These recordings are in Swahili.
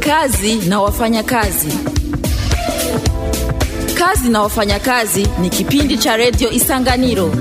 Kazi na wafanyakazi. Kazi na wafanyakazi ni kipindi cha redio Isanganiro.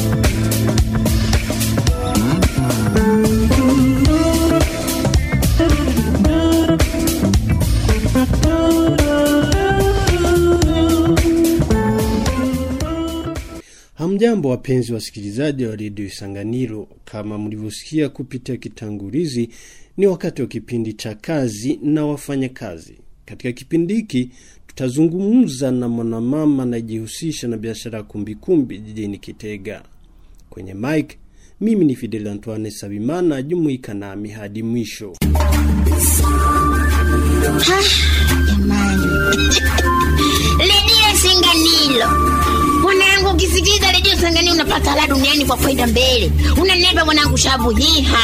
Hamjambo wapenzi wasikilizaji wa redio Isanganiro, kama mlivyosikia kupitia kitangulizi, ni wakati wa kipindi cha kazi na wafanyakazi. Katika kipindi hiki tutazungumza na mwanamama anayejihusisha na biashara ya kumbikumbi jijini Kitega. Kwenye mike, mimi ni Fidel Antoine Sabimana, jumuika nami hadi mwisho. Jamani, redio Sanganilo mwanangu, ukisikiliza redio Sanganilo unapata la duniani kwa faida mbele. Unanepa mwanangu, shabu hiha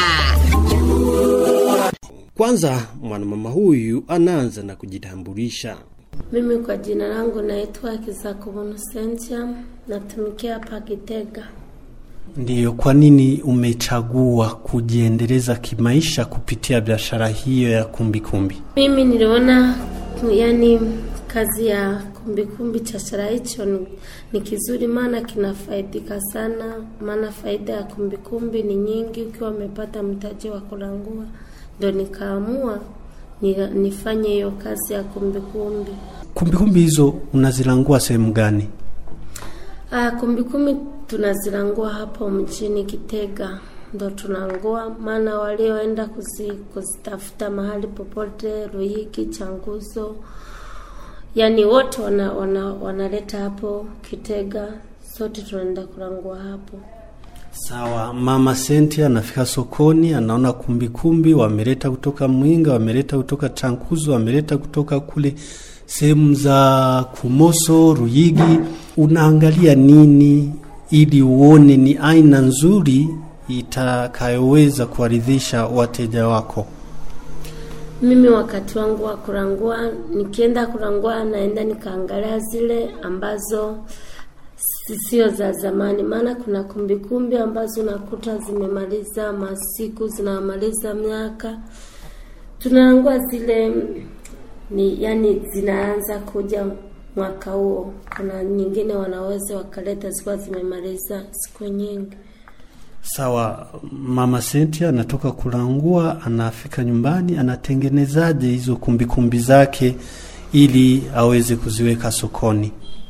Kwanza mwanamama huyu anaanza na kujitambulisha. Mimi kwa jina langu naitwa Kizakobono Sentia, natumikia hapa Kitega. Ndiyo, kwa nini umechagua kujiendeleza kimaisha kupitia biashara hiyo ya kumbikumbi? Mimi niliona yani kazi ya kumbikumbi chashara hicho ni, ni kizuri, maana kinafaidika sana, maana faida ya kumbikumbi ni nyingi ukiwa umepata mtaji wa kulangua, ndo nikaamua ni, nifanye hiyo kazi ya kumbikumbi. Kumbikumbi hizo unazilangua sehemu gani? Ah, kumbikumbi tunazilangua hapo mjini Kitega, ndo tunangua, maana walioenda kuzi, kuzitafuta mahali popote Ruhiki, Changuzo, yani wote wana, wana, wanaleta hapo Kitega, sote tunaenda kulangua hapo. Sawa, mama Senti anafika sokoni, anaona kumbikumbi wameleta kutoka Mwinga, wameleta kutoka Chankuzo, wameleta kutoka kule sehemu za Kumoso, Ruyigi. Unaangalia nini ili uone ni aina nzuri itakayoweza kuwaridhisha wateja wako? Mimi wakati wangu wa kurangua, nikienda kurangua, naenda nikaangalia zile ambazo sio za zamani, maana kuna kumbikumbi ambazo unakuta zimemaliza masiku, zinamaliza miaka. Tunarangua zile ni yani zinaanza kuja mwaka huo. Kuna nyingine wanaweza wakaleta zikiwa zimemaliza siku nyingi. Sawa, mama Senti anatoka kulangua, anafika nyumbani, anatengenezaje hizo kumbikumbi zake ili aweze kuziweka sokoni?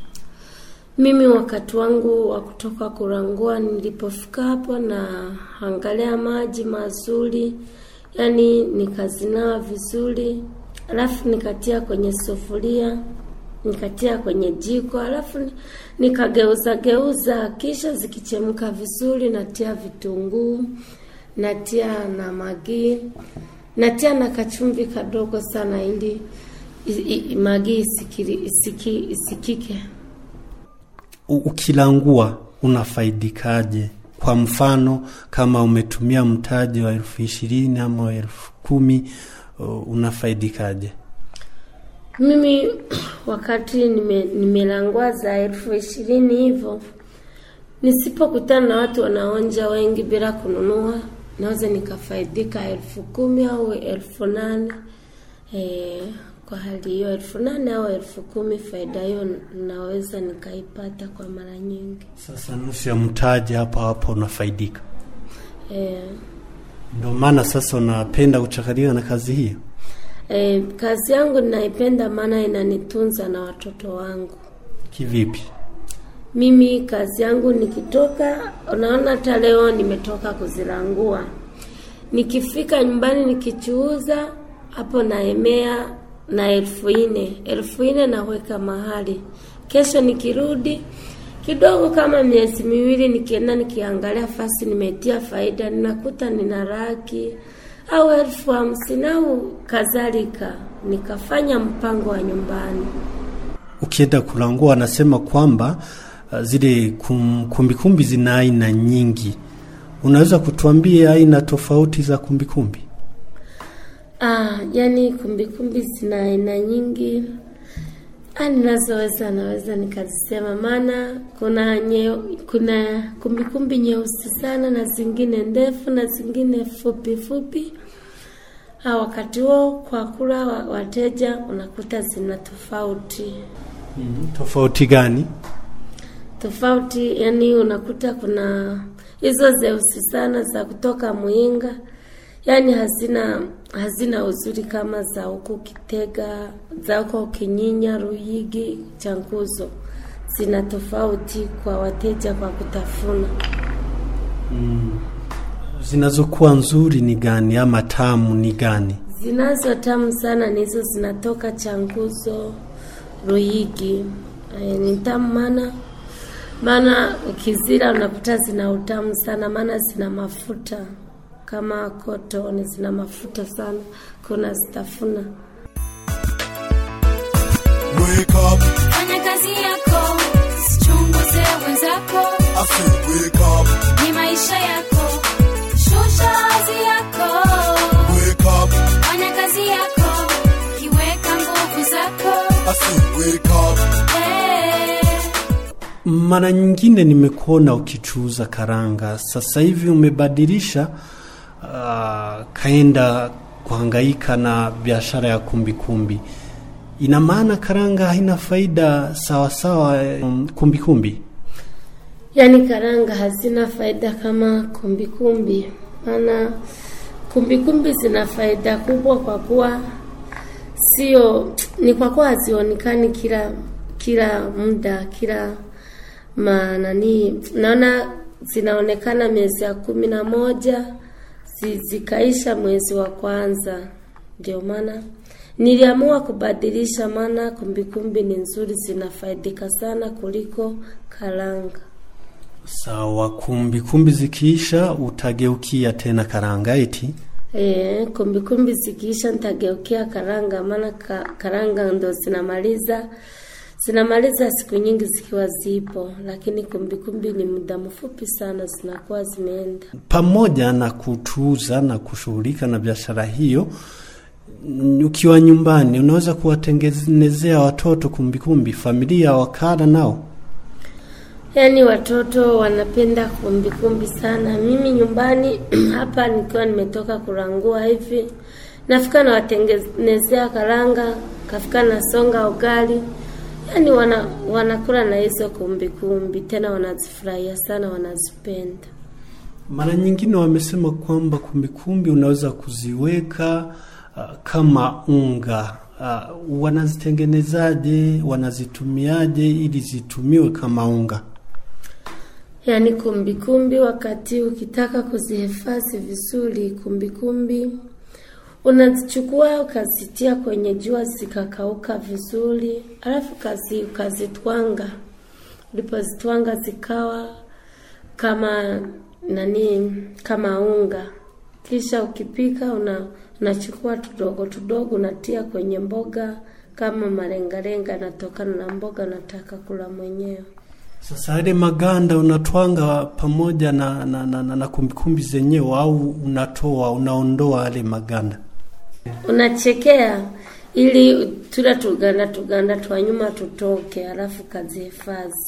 Mimi wakati wangu wa kutoka kurangua, nilipofika hapo na angalia maji mazuri, yani nikazinawa vizuri, alafu nikatia kwenye sufuria, nikatia kwenye jiko, alafu nikageuza geuza, kisha zikichemka vizuri, natia vitunguu, natia na magi, natia na kachumvi kadogo sana, ili i- i- magi isikiri, isiki, isikike. U- ukilangua unafaidikaje? Kwa mfano kama umetumia mtaji wa elfu ishirini ama wa elfu kumi uh, unafaidikaje? Mimi wakati nime, nimelangua za elfu ishirini hivyo, nisipokutana na watu wanaonja wengi bila kununua, naweza nikafaidika elfu kumi au elfu nane e, kwa hali hiyo elfu nane au elfu kumi faida hiyo naweza nikaipata kwa mara nyingi Sasa nusu ya mtaji hapo hapo unafaidika. e, Ndio maana sasa unapenda kuchakaliwa na kazi hiyo. e, kazi yangu ninaipenda, maana inanitunza na watoto wangu. Kivipi? Mimi kazi yangu nikitoka, unaona, hata leo nimetoka kuzilangua, nikifika nyumbani nikichuuza hapo naemea na elfu nne elfu nne naweka mahali. Kesho nikirudi kidogo, kama miezi miwili, nikienda nikiangalia fasi nimetia faida, ninakuta nina laki au elfu hamsini au kadhalika, nikafanya mpango wa nyumbani. Ukienda kulangua, anasema kwamba uh, zile kum, kumbikumbi zina aina nyingi. Unaweza kutuambia aina tofauti za kumbikumbi? Ah, yani kumbikumbi zina aina nyingi. Ah, ninazoweza naweza nikazisema, maana kuna nye, kuna kumbikumbi nyeusi sana na zingine ndefu na zingine fupi fupi. Ah, wakati huo kwa kula wa- wateja unakuta zina tofauti Mm, tofauti gani? tofauti, yani unakuta kuna hizo zeusi sana za kutoka Muinga, yani hazina hazina uzuri kama za huku Kitega, za huko Kinyinya, Ruyigi, Changuzo. Zina tofauti kwa wateja kwa kutafuna. Zinazokuwa nzuri ni gani ama tamu ni gani? Zinazo tamu sana ni hizo zinatoka Changuzo, Ruyigi. E, ni tamu maana maana ukizila unakuta zina utamu sana, maana zina mafuta kama kotoni, zina mafuta sana, kuna zitafuna. Wake up, Fanya kazi yako, sichunguze wenzako, I say wake up, ni maisha yako, shusha hadhi yako. wake up, Fanya kazi yako, kiweka nguvu zako. I say wake up, Eh. Mara nyingine nimekuona ukichuuza karanga, sasa hivi umebadilisha uh, kaenda kuhangaika na biashara ya kumbikumbi. Ina maana karanga haina faida sawasawa um, kumbikumbi? Yaani karanga hazina faida kama kumbikumbi, maana kumbikumbi zina faida kubwa kwa kuwa sio ni kwa kuwa hazionekani kila kila muda kila manani, naona zinaonekana miezi ya kumi na moja zi- zikaisha mwezi wa kwanza. Ndio maana niliamua kubadilisha, maana kumbikumbi ni nzuri, zinafaidika sana kuliko karanga. Sawa, kumbikumbi zikiisha utageukia tena karanga eti? E, kumbikumbi zikiisha nitageukia karanga, maana ka, karanga ndo zinamaliza zinamaliza siku nyingi zikiwa zipo, lakini kumbikumbi ni muda mfupi sana zinakuwa zimeenda. pamoja na kutuuza na kushughulika na biashara hiyo n- ukiwa nyumbani unaweza kuwatengenezea watoto kumbikumbi familia wakala nao Yaani watoto wanapenda kumbikumbi sana. Mimi nyumbani hapa nikiwa nimetoka kurangua hivi, nafika nawatengenezea karanga, kafika nasonga ugali, yaani wana wanakula na hizo kumbikumbi, tena wanazifurahia sana, wanazipenda. mara nyingine wamesema kwamba kumbikumbi unaweza kuziweka uh, kama unga uh, wanazitengenezaje wanazitumiaje ili zitumiwe kama unga Yaani kumbikumbi, wakati ukitaka kuzihifadhi vizuri kumbikumbi, unazichukua ukazitia kwenye jua zikakauka vizuri, alafu kazi ukazitwanga. Ulipozitwanga zikawa kama nani, kama unga, kisha ukipika una unachukua tudogo tudogo unatia kwenye mboga kama malengalenga, natokana na mboga nataka kula mwenyewe. Sasa yale maganda unatwanga pamoja na, na, na, na, na kumbikumbi zenyewe au unatoa unaondoa yale maganda? unachekea ili tula tuganda tuganda twa nyuma tutoke, alafu kazihifadhi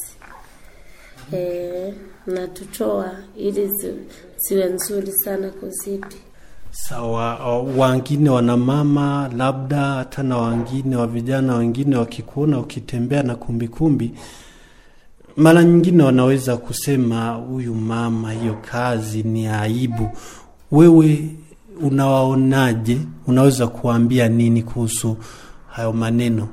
e, na tutoa ili zi, ziwe nzuri sana kuzipi. Sawa, uh, wangine wana mama labda hata na wangine wa vijana wengine wakikuona ukitembea na kumbikumbi, mara nyingine wanaweza kusema huyu mama, hiyo kazi ni aibu. Wewe unawaonaje? Unaweza kuambia nini kuhusu hayo maneno?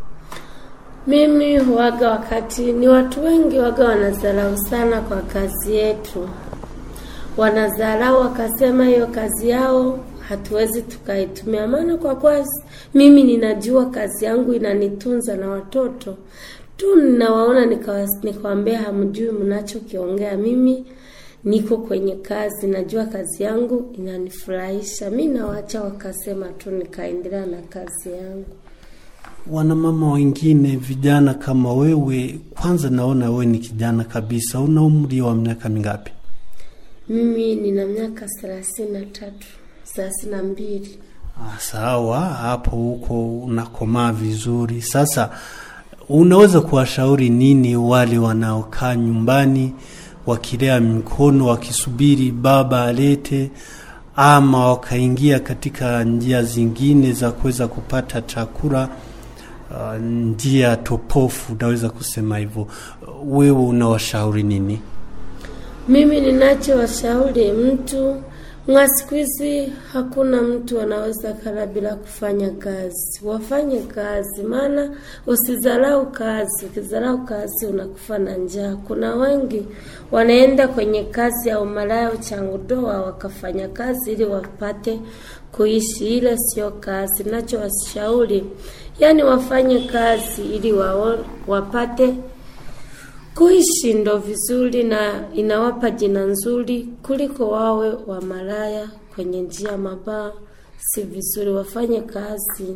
Mimi huwaga wakati ni watu wengi waga wanadharau sana kwa kazi yetu, wanadharau wakasema hiyo kazi yao hatuwezi tukaitumia, maana kwa kuwa mimi ninajua kazi yangu inanitunza na watoto tu, ninawaona nikawa- nikawambia, hamjui mnachokiongea. Mimi niko kwenye kazi, najua kazi yangu inanifurahisha. Mi nawacha wakasema tu, nikaendelea na kazi yangu. Wanamama wengine vijana kama wewe, kwanza naona wewe ni kijana kabisa. Una umri wa miaka mingapi? Mimi nina miaka thelathini na tatu thelathini na mbili. Ah, sawa, hapo huko unakomaa vizuri. Sasa unaweza kuwashauri nini wale wanaokaa nyumbani wakilea mikono wakisubiri baba alete ama wakaingia katika njia zingine za kuweza kupata chakula uh, njia topofu, naweza kusema hivyo. Wewe unawashauri nini? Mimi ninachowashauri mtu mwa siku hizi, hakuna mtu anaweza kala bila kufanya kazi. Wafanye kazi, maana usidharau kazi. Ukidharau kazi unakufa na njaa. Kuna wengi wanaenda kwenye kazi ya umalaya, uchangudoa, wakafanya kazi ili wapate kuishi. Ile sio kazi. Nachowashauri yani wafanye kazi ili wao, wapate kuishi ndo vizuri na inawapa jina nzuri kuliko wawe wa malaya kwenye njia mabaya. Si vizuri, wafanye kazi.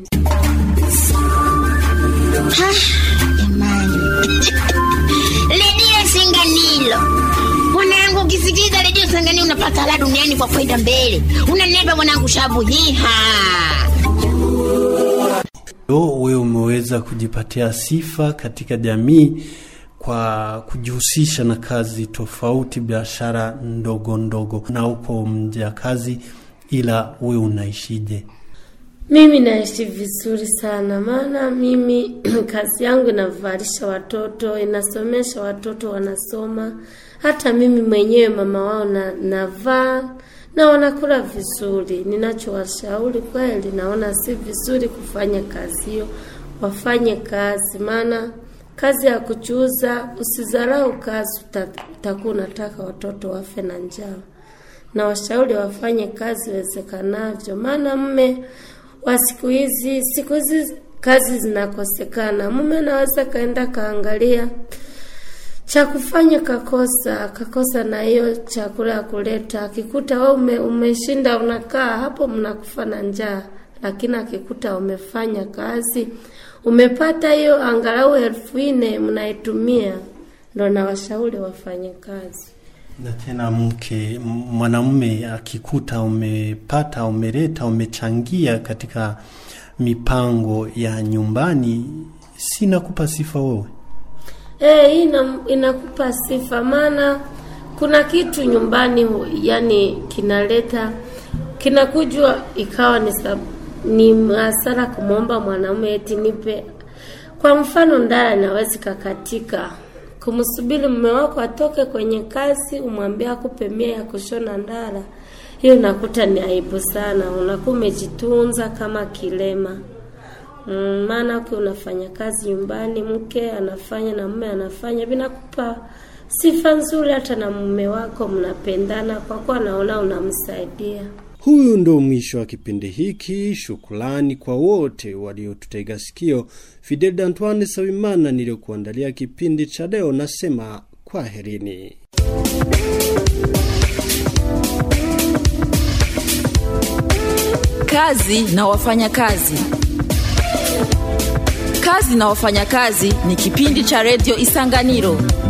Ha, jamani redio Singanilo mwanangu, ukisikiliza redio Singanilo unapata la duniani kwa kwenda mbele. Unaneba mwanangu, shabu hiha Yo, wewe umeweza kujipatia sifa katika jamii kwa kujihusisha na kazi tofauti, biashara ndogo ndogo, na uko mjakazi, ila wewe unaishije? Mimi naishi vizuri sana, maana mimi kazi yangu inavalisha watoto, inasomesha watoto, wanasoma. Hata mimi mwenyewe mama wao na navaa na wanakula vizuri. Ninachowashauri kweli, naona si vizuri kufanya kazi hiyo, wafanye kazi, maana kazi ya kuchuuza, usidharau kazi, uta- utakuwa unataka watoto wafe na njaa. Na washauri wafanye kazi iwezekanavyo, maana mme wa siku hizi, siku hizi kazi zinakosekana. Mume anaweza kaenda kaangalia cha kufanya kakosa kakosa na hiyo chakula ya kuleta, akikuta wewe ume, umeshinda unakaa hapo, mnakufa na njaa, lakini akikuta umefanya kazi umepata hiyo angalau elfu nne mnaitumia, ndo nawashauri wafanye kazi. Na tena mke m- mwanamume akikuta umepata, umeleta, umechangia katika mipango ya nyumbani, sinakupa sifa wewe? Eh, hii ina, inakupa sifa, maana kuna kitu nyumbani hu- yani kinaleta kinakujwa ikawa ni sab, ni hasara kumwomba mwanaume eti nipe. Kwa mfano, ndara inawezi kakatika, kumsubiri mume wako atoke kwenye kazi umwambie akupe mia ya kushona ndara, hiyo inakuta ni aibu sana, unakuwa umejitunza kama kilema. Mm, maana ukiwa unafanya kazi nyumbani, mke anafanya na mume anafanya, vinakupa sifa nzuri, hata na mume wako mnapendana, kwa kuwa anaona unamsaidia. Huyu ndo mwisho wa kipindi hiki. Shukrani kwa wote waliotutega sikio. Fidel Antoine Sawimana niliyokuandalia kipindi cha leo, nasema kwaherini. Kazi na wafanyakazi. Kazi na wafanyakazi ni kipindi cha redio Isanganiro